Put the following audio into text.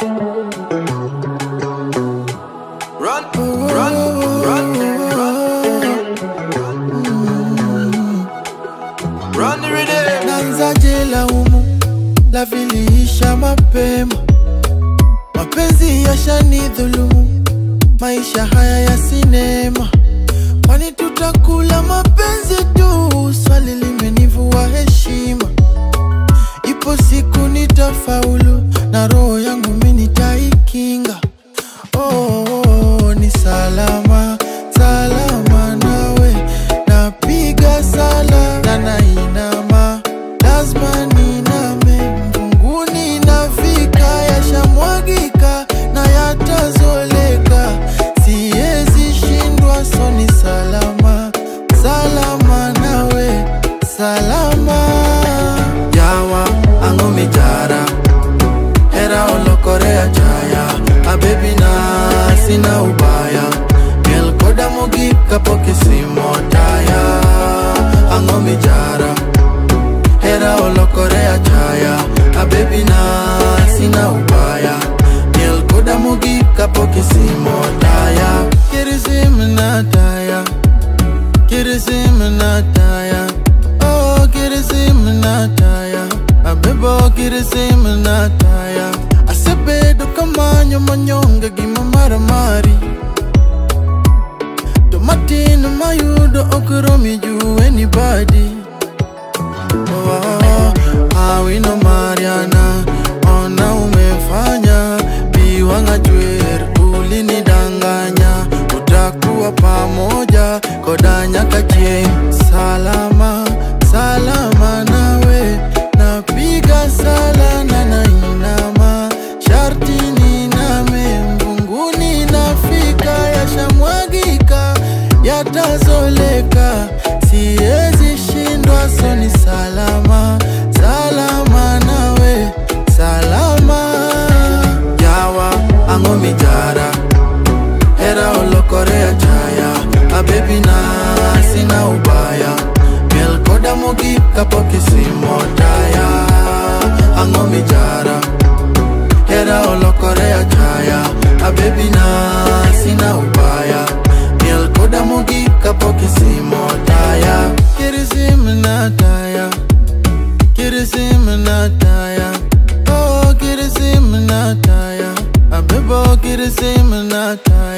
Run, run, run, run. Run the rhythm. Nanzaje laumu la viliisha mapema, mapenzi yashanidhulumu, maisha haya ya sinema, kwani tutakula mapenzi tu? Swali limenivua heshima, ipo siku nitafaulu na roho yangu mimi nitaikinga. Oh, oh, oh, ni salama salama nawe, napiga sala na nainama, lazima niname mbinguni, nafika yashamwagika na yatazoleka, siwezi shindwa, so ni salama salama nawe, salama yawa ango mijara hera olokore achaya abebi na sina ubaya miel koda mogik kapok isimo taya ang'o mijara hera olokore achaya abebi na sina ubaya miel koda mogik kapok isimo taya kirisim na taya kirisim na taya oh kirisim na taya abebo kirisim na taya asebedo kamanyo manyonge gima maramari to matin mayudo okromi ju anybody oh, awino mariana ona umefanya biwanga jwer ulinidanganya utakuwa pamoja koda nyaka chieng salama salama nawe napiga sala na nainama sharti niname mbunguni nafika yashamwagika yatazoleka siwezi shindwa so ni salama salama nawe salama yawa ang'o mijara hera olokore achaya abebi na sina ubaya miel koda mogik kapok isimo taya ang'o mijara hera olokore achaya abebi na sina ubaya miel koda mogik kapok isimo taya kirisim na taya kirisim na taya oh kirisim na taya abebo kirisim na taya